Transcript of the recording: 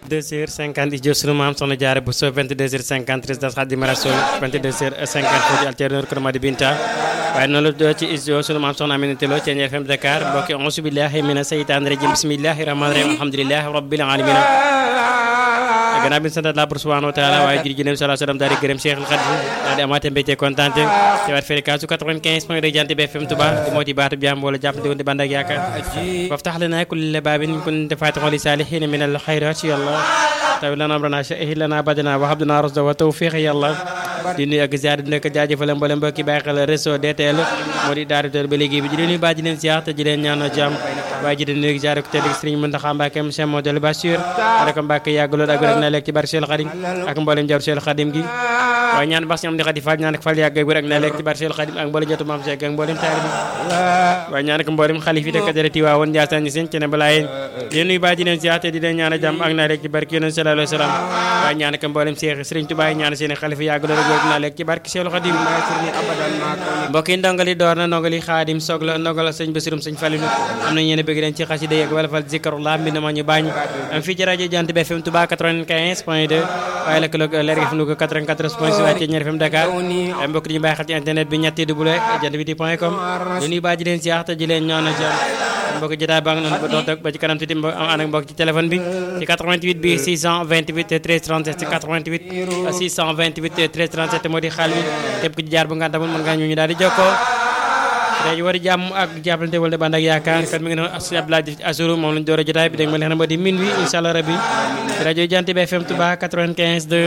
22 heures 50 jot sunu maam soxna jaare bu so 22 heures 50 résidence Xaadimu Rasuul 22 heures 50 foofu alterneur Kër Madi Binta waaye noonu la doo ci studio sunu maam soxna Aminata Lo ci FM Dakar mbokki auzu billahi mina seytaani rajim bismillahi rahmaani rahim alhamdulillahi rabbil alamin gannaaw bi ñu sant la pour subhanahu wa taala waaye jërëjëf nabi sallallahu alayhi wa sallam daal di gërëm Cheikh al Khadim daal di amaate mbégte kontaan te waat fréquence su 95 point de Jant bi FM Touba di moo di baatu jàmm wala jàpp di band ak yaakaar waftax lana kulla baabin kunta faatixan li saalihiina min al xayraat yàlla tawi lana amrana shahid lana badana wa habdana rasda wa tawfiq yàlla di nuyu ak ziar di nekk jaajëfal mboolem mbokki bàyyi xel réseau DTL moo di daara ba léegi bi di leen nuyu baa di leen ziar te di leen ñaanal jàmm waaye ji di nuyu ziar ko tedd Sëriñ Muntaxa Mbàkke Cheikh Modou Bassir rek Mbàkke yàgg lool ak rek na lekk ci barke Cheikh Khadim ak mboolem jaru Cheikh Khadim gi waaye ñaan bax si am di xadi fall ñaan ak fal yàgg rek na lekk ci barke Cheikh Khadim ak mboolem jotu maam Cheikh ak mboolem taalibe waaye ñaan ak mboolem xalif yi dëkk dërëti waa woon Njaasaan ñi seen ci ne balaa yéen di nuyu baa di leen ziar te di leen ñaanal jàmm ak na lekk ci barke Yonent sallallahu alayhi wa sallam waaye ñaan ak mboolem Cheikh Sëriñ Tuubaa ñaan seen xalifa yàgg lool rek na lekk ci barke Cheikh Khadim mbokk yi ndongali door na ndongali Xaadim soog la ndongal sëñ Basirum sëñ Falilu am na ñeen bëgg leen ci xasida yeeg wala fal zikrullah mbind ma ñu bañ am fii ci rajo Jant bi FM Touba 95 point 2 waaye la këloog leer gi fi nu ko 94 point 6 waaye ci ñeer FM Dakar ay mbokk di ñu bàyyi xel ci internet bi ñetti double jant bi di point com di nuyu baa ji leen siyaar te ji leen ñaan jàmm mbokk jotaay baa ngi noonu ba dox ba ci kanam tuuti am ànd ak mbokk ci téléphone bi ci 88 bi 628 13 37 ci 88 628 13 37 moo di xaal bi képp ku ci jaar bu nga tamul mën nga ñu ñu daal di jokkoo day war jàmm ak jàppalante wala band ak yaakaar kat mi ngi noonu Sëñ Abdoulaye Diouf Assourou moom lañu door a jotaay bi dégg ma leen xam ne moo di min wi incha allah rabbi rajo Jant bi FM Touba 95